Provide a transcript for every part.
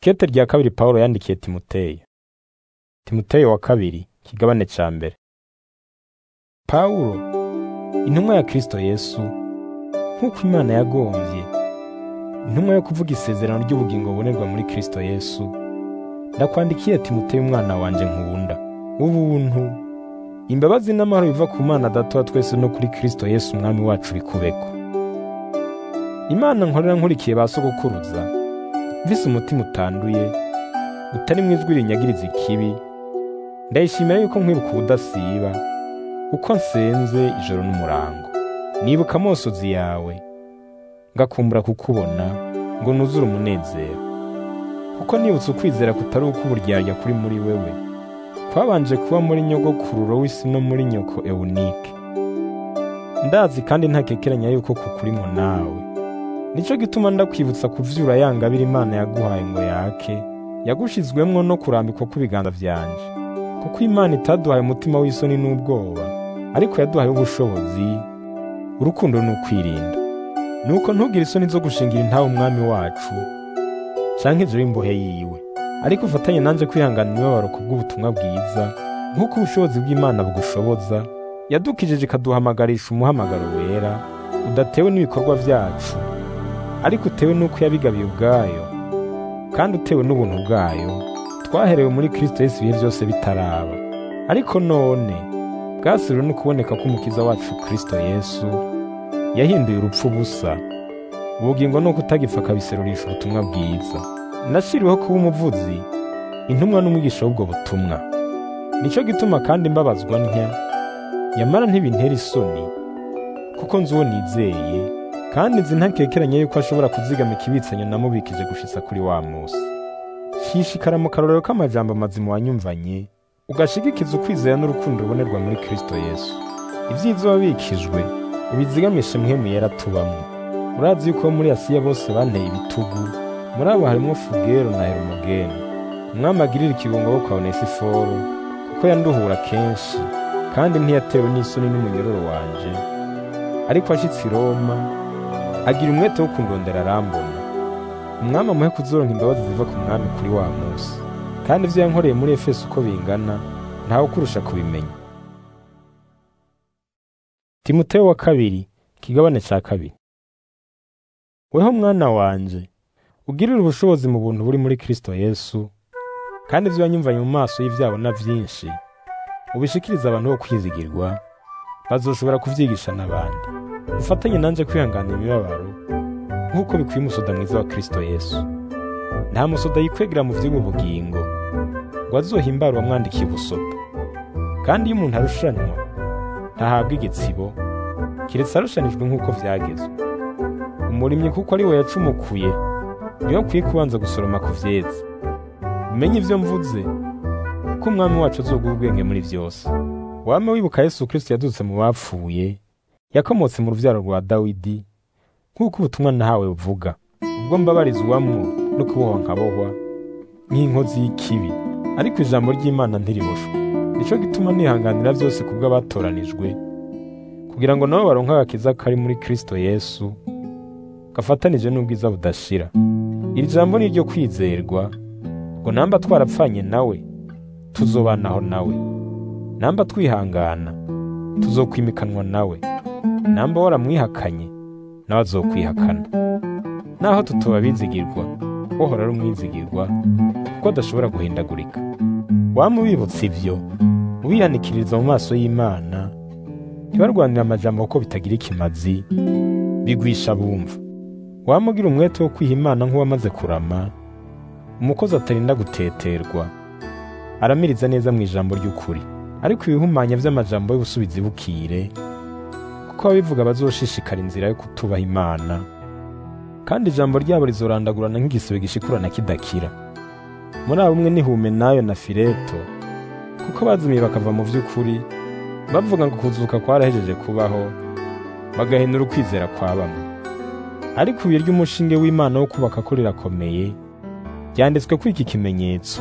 Ikete rya kabiri Pawulo yandikiye Timoteyo. Timoteyo wa kabiri, kigabane ca mbere. Pawulo, intumwa ya Kristo Yesu, nk'uko Imana yagomvye, intumwa yo kuvuga isezerano ry'ubugingo bubonerwa muri Kristo Yesu, ndakwandikiye Timoteyo umwana wanje nkunda. Ubuntu, imbabazi n'amahoro biva ku Mana Data wa twese no kuri Kristo Yesu umwami wacu bikubeko. Imana nkorera nkurikiye ba sogokuruza, mvise umutima utanduye, utarimwo ijwi rinyagiriza ikibi, ndayishimira yuko nkwibuka ubudasiba, uko nsenze ijoro n'umurango. Nibuka amosozi yawe, ngakumbura kukubona, ngo nuzure umunezero. Kuko nibutse ukwizera kutari uko uburyarya kuri muri wewe, kwabanje kuba muri nyogokururo w'isi no muri nyoko Ewunike. Ndazi kandi ntakekeranya yuko kukurimwo nawe. Nico gituma ndakwibutsa kuvyura ya ngabire Imana yaguhaye ngo yake, yagushizwemwo no kurambikwa kw'ibiganza vyanje. Kuko Imana itaduhaye umutima w'isoni n'ubwoba, ariko yaduhaye ubushobozi, urukundo n'ukwirinda. Nuko ntugire isoni zo gushingira intahe umwami wacu, canke ivyo w'imbohe yiwe. Ariko ufatanye nanje kwihangana imibabaro kubw'ubutumwa bwiza, nk'uko ubushobozi bw'Imana bugushoboza, yadukijije ikaduhamagarisha umuhamagaro wera, udatewe n'ibikorwa vyacu, ariko utewe n'uko yabigabiye ubwayo, kandi utewe n'ubuntu bwayo, twaherewe muri Kristo Yesu ibihe vyose bitaraba. Ariko none, bwasiriwe no kuboneka k'umukiza wacu Kristo Yesu, yahinduye urupfu ubusa, ubugingo nuko utagipfa akabiserurisha ubutumwa bwiza. Nashiriweho kuba umuvuzi, intumwa n'umwigisha w'ubwo butumwa. Nico gituma kandi mbabazwa ntya, yamara ntibintera isoni, kuko nzi uwo nizeye, kandi nzi ntakekeranya yuko ashobora kuzigama ikibitsanyo namubikije gushitsa kuri wa musi. Shishikara mu karorero k'amajambo mazima wanyumvanye, ugashigikiza ukwizera n'urukundo rubonerwa muri Kristo Yesu. Ivyiza wabikijwe, ubizigamishe mpwemu yera tubamwo. Urazi yuko muri Asiya bose banteye ibitugu, muri abo harimwo Fugero na Herumogene. Umwami agirira ikibungo bo kwa Onesiforo, kuko yanduhura kenshi, kandi ntiyatewe n'isoni n'umunyororo wanje. Ariko ashitse i Roma, agira umwete wo kundondera arambona. Umwami amuhe kuzoronka imbabazi ziva ku mwami kuri wa musi. Kandi ivyo yankoreye muri Efeso uko bingana, ntawe ukurusha kubimenya. Timoteyo wa kabiri, kigabane ca kabiri. Weho mwana wanje, ugirire ubushobozi mu buntu buri muri Kristo Yesu, kandi ivyo wanyumvanye mu maso y'ivyabo na vyinshi, ubishikirize abantu bo kwizigirwa, bazoshobora kuvyigisha n'abandi. Ufatanye nanje kwihanganira imibabaro, nk'uko bikwiye umusoda mwiza wa Kristo Yesu. Nta musoda yikwegera mu vy'ubu bugingo, ngo azohimbare uwamwandikiye ubusoda. Kandi iyo umuntu arushanwa, ntahabwa igitsibo, kiretse arushanijwe nk'uko vyagezwe. Umurimyi kuko ari we yacumukuye, niwe akwiye kubanza gusoroma ku vyeze. Umenye ivyo mvuze, ko umwami wacu azoguha ubwenge muri vyose. Wame wibuka Yesu Kristo yadutse mu bapfuye, yakomotse mu ruvyaro rwa Dawidi, nk'uko ubutumwa nahawe buvuga. Ubwo mbabarizwamwo no kubohwa nkabohwa, nk'inkozi y'ikibi. Ariko ijambo ry'Imana ntiriboshwe. Nico gituma nihanganira vyose kubw'abatoranijwe, kugira ngo nabo baronke agakiza kari muri Kristo Yesu, gafatanije n'ubwiza budashira. Iri jambo ni iryo kwizerwa, ngo namba twarapfanye nawe, tuzobanaho nawe. Namba twihangana, tuzokwimikanwa nawe. Namba waramwihakanye, nawe azokwihakana. Naho tutoba bizigirwa, wohora ari umwizigirwa, kuko adashobora guhindagurika. Wama ubibutsa ivyo, ubihanikiriza mu maso y'Imana, ntibarwanire amajambo kuko bitagira ikimazi, bigwisha bumva. Wama ugira umwete wo kwiha Imana nk'uwamaze kurama, umukozi atarinda guteterwa, aramiriza neza mu ijambo ry'ukuri. Ariko ibihumanya vy'amajambo y'ubusubizi bukire, kuko ababivuga bazoshishikara inzira yo kutubaha Imana, kandi ijambo ryabo rizorandagurana nk'igisebe gishikurana kidakira. Muri abo umwe ni Humenayo na Fileto, kuko bazimiye bakava mu vy'ukuri, bavuga ngo kuzuka kwarahejeje kubaho, bagahinura ukwizera kwa bamwe. Ariko ibuye ry'umushinge w'Imana wo kubaka ko rirakomeye, ryanditswe ko iki kimenyetso,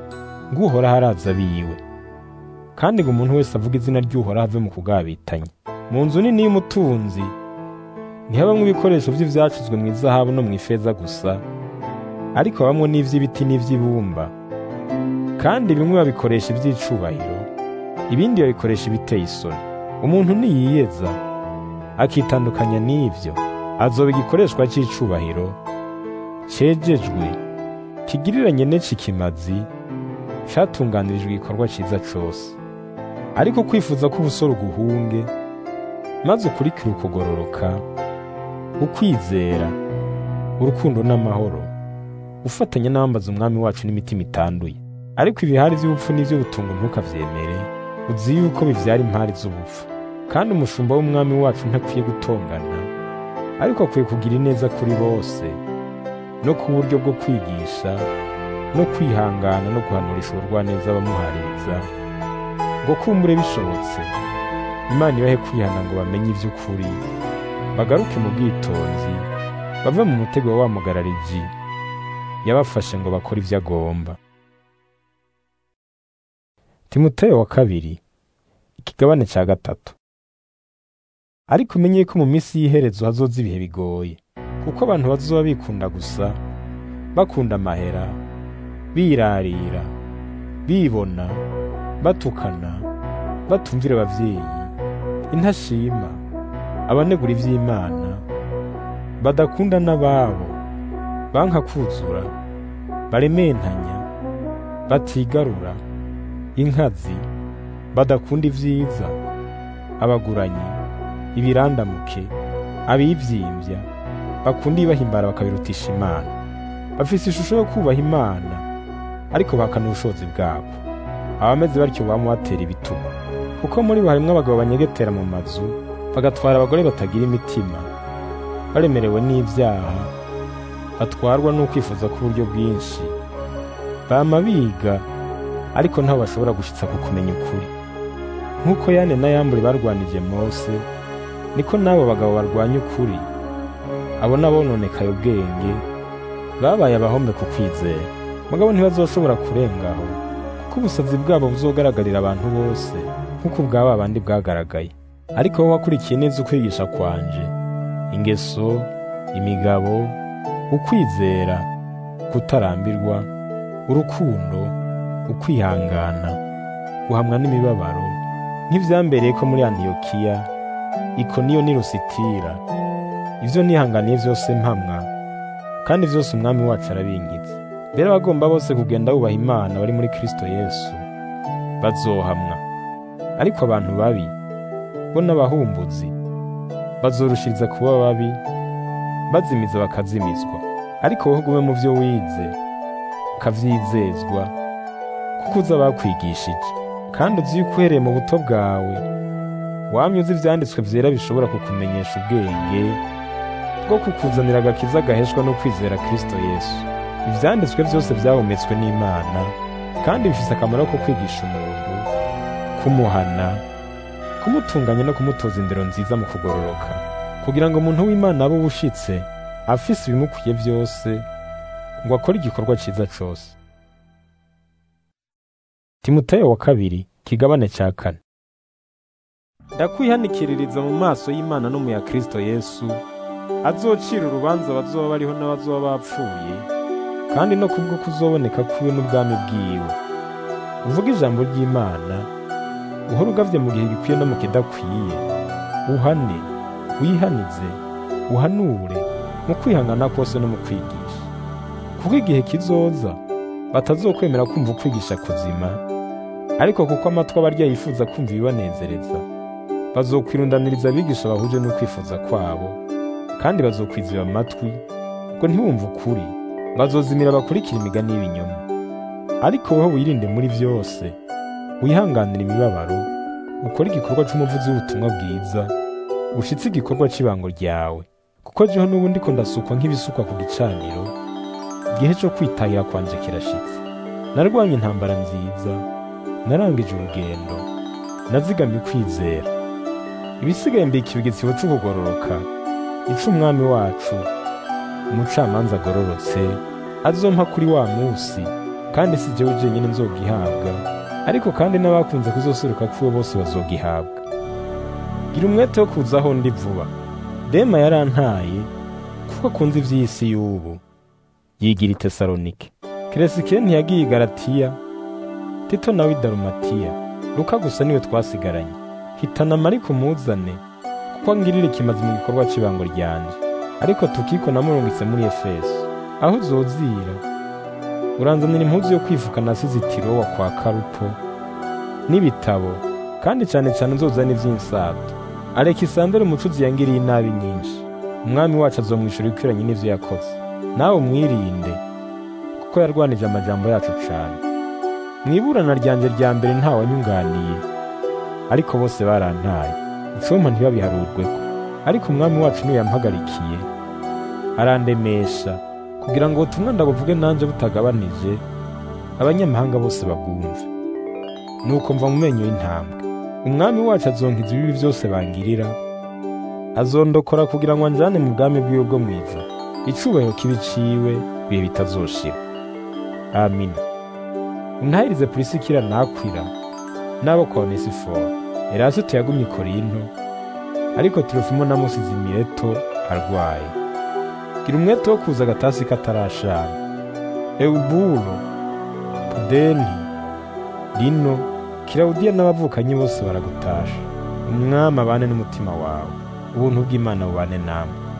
ngo uhoraho araza biwe. Kandi ngo umuntu wese avuga izina ry'uhoraho ave mu kugabitanya. Mu nzu nini y'umutunzi, ntihabamwo ibikoresho vy'ivyacuzwe mu izahabu no mu ifeza gusa, ariko habamwo n'ivy'ibiti n'ivy'ibumba kandi bimwe babikoresha ivy'icubahiro ibindi babikoresha ibiteye isoni umuntu niyiyeza akitandukanya n'ivyo azoba igikoreshwa c'icubahiro cejejwe kigiriranye n'eci kimazi catunganirijwe igikorwa ciza cose ariko kwifuza ko ubusore uguhunge maze ukurikire ukugororoka ukwizera urukundo n'amahoro ufatanya n'abambaza umwami wacu n'imitima itanduye ariko ibihari by'ubupfu n'iby'ubutungo ntukavyemere uzi yuko bivyara impari z'ubupfu kandi umushumba w'umwami wacu ntakwiye gutongana ariko akwiye kugira ineza kuri bose no ku buryo bwo kwigisha no kwihangana no guhanurisha ubugwaneza abamuhaririza ngo kumbure bishobotse imana ibahe kwihana ngo bamenye ivy'ukuri bagaruke mu bwitonzi bave mu mutego wa wa mugarariji yabafashe ngo bakore ivyo agomba timoteyo wa kabiri ikigabane ca gatatu ariko umenye yuko mu minsi y'iherezo hazoza ibihe bigoye kuko abantu bazoba bikunda gusa bakunda amahera birarira bibona batukana batumvira abavyeyi intashima abanegura ivy'imana badakunda n'ababo banka kuzura barementanya batigarura inkazi badakunda ivyiza abaguranyi ibirandamuke abivyimbya bakunda ibibahimbara bakabirutisha imana bafise ishusho yo kubaha imana ariko bahakana ubushobozi bwabo abameze batyo bama batera ibituma kuko muri bo harimwo abagabo banyegetera mu mazu bagatwara abagore batagira imitima baremerewe n'ivyaha batwarwa n'ukwifuza k'uburyo bwinshi bama biga ariko ntaho bashobora gushitsa ku kumenya ukuri nk'uko yane na yambure barwanije mose niko n'abo bagabo barwanya ukuri abo n'abononekaye ubwenge babaye abahombe ku kwizera mugabo ntibazoshobora kurengaho kuko ubusazi bwabo buzogaragarira abantu bose nk'uko ubwaba bandi bwagaragaye ariko wowe wakurikiye neza ukwigisha kwanje ingeso imigabo ukwizera kutarambirwa urukundo ukwihangana guhamwa n'imibabaro nk'ivyambereye ko muri antiyokiya ikoniyo n'i lusitira ivyo nihanganiye vyose mpamwa kandi vyose umwami wacu arabinkitse mbere abagomba bose kugenda bubaha imana bari muri kristo yesu bazohamwa ariko abantu babi bo n'abahumbuzi bazorushiriza kuba babi bazimiza bakazimizwa ariko wowe ugume mu vyo wize ukavyizezwa kuko uza bakwigishije kandi uzi yuko uhereye mu buto bwawe wamye uzi ivyanditswe vyera bishobora kukumenyesha ubwenge bwo kukuzanira agakiza gaheshwa no kwizera kristo yesu ivyanditswe vyose vyahumetswe n'imana kandi bifise akamaro ko kwigisha umuntu kumuhana kumutunganya no kumutoza indero nziza mu kugororoka kugira ngo umuntu w'imana abe ubushitse afise ibimukwiye vyose ngo akore igikorwa ciza cose timoteyo wa kabiri kigabane ca kane ndakwihanikiririza mu maso y'imana no mu ya kristo yesu azocira urubanza abazoba bariho n'abazoba bapfuye kandi no kubwo kuzoboneka kwiwe n'ubwami bwiwe uvuga ijambo ry'imana uhora ugavye mu gihe gikwiye no mu kidakwiye uhane wihanize uhanure mu kwihangana kose no mu kwigisha kuko igihe kizoza batazokwemera kumva ukwigisha kuzima ariko kuko amatwi abarya yifuza kumva ibibanezereza bazokwirundaniriza abigisha bahuje n'ukwifuza kwabo kandi bazokwiziba amatwi ngo ntibumve ukuri bazozimira bakurikira imigani y'ibinyoma ariko wowe wirinde muri vyose wihanganira imibabaro ukore igikorwa c'umuvuzi w'ubutumwa bwiza ushitse igikorwa c'ibango ryawe kuko jeho n'ubu ndiko ndasukwa nk'ibisukwa ku gicaniro igihe co kwitahira kwanje kirashitse narwanye intambara nziza narangije urugendo nazigamye ukwizera ibisigaye mbika ibigetsibo c'ukugororoka ico umwami wacu umucamanza agororotse azompa kuri wa musi kandi si jewe jenyine nzogihabwa ariko kandi n'abakunze kuzoseruka kwiwe bose bazogihabwa gira umwete wo kuza aho ndi vuba dema yarantaye kuko akunze ivy'isi y'ubu yigira i tesalonike keresike ntiyagiye i galatiya tito nawe i darumatiya luka gusa niwe twasigaranye hitana mariko umuzane kuko angirira ikimazi mu gikorwa cy'ibango ryanje ariko tukiko namurungitse muri efeso aho uzozira uranzanira impuzu yo kwifuka nasize itirowa kwa karupo n'ibitabo kandi cyane cyane nzozana iby'insato alekisandero umucuzi yangiriye inabi nyinshi umwami wacu azomwishura ibikwiranye n'ivyo yakoze nawe umwirinde kuko yarwanije amajambo yacu cane mwiburana ryanje rya mbere ntawanyunganiye ariko bose barantaye icompa ntibabiharurweko ariko umwami wacu niwe yampagarikiye arandemesha kugira ngo ubutumwa ndabuvuge nanje butagabanije abanyamahanga bose babwumve nuko mva mu menyo y'intambwe umwami wacu azonkiza ibibi byose bangirira azondokora kugira ngo anjane mu bwami bwiwe bwo mw'ijuru icubahiro kibiciwe bihe bitazoshira amina untahirize pulisikira nakwira n'abo kwa onesiforo erasito yagumye i korinto ariko turufimo namusize imireto arwaye gira umwete wo kuza agatasi katarashana euburo pudeni lino kirawudiya n'abavukanyi bose baragutasha umwami abane n'umutima wawe ubuntu bw'imana bubane namwe